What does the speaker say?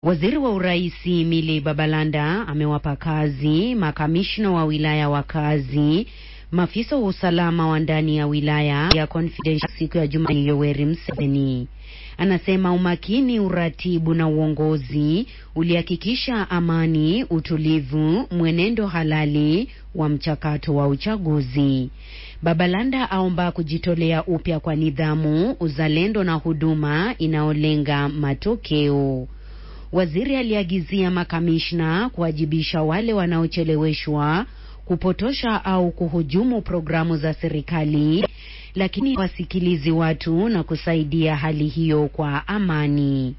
Waziri wa Uraisi Mili Babalanda amewapa kazi makamishna wa wilaya wa kazi, maafisa wa usalama wa ndani ya wilaya ya Confidential siku ya Jumanne. Yoweri Museveni anasema umakini, uratibu na uongozi ulihakikisha amani, utulivu, mwenendo halali wa mchakato wa uchaguzi. Babalanda aomba kujitolea upya kwa nidhamu, uzalendo na huduma inayolenga matokeo. Waziri aliagizia makamishna kuwajibisha wale wanaocheleweshwa, kupotosha au kuhujumu programu za serikali, lakini wasikilizi watu na kusaidia hali hiyo kwa amani.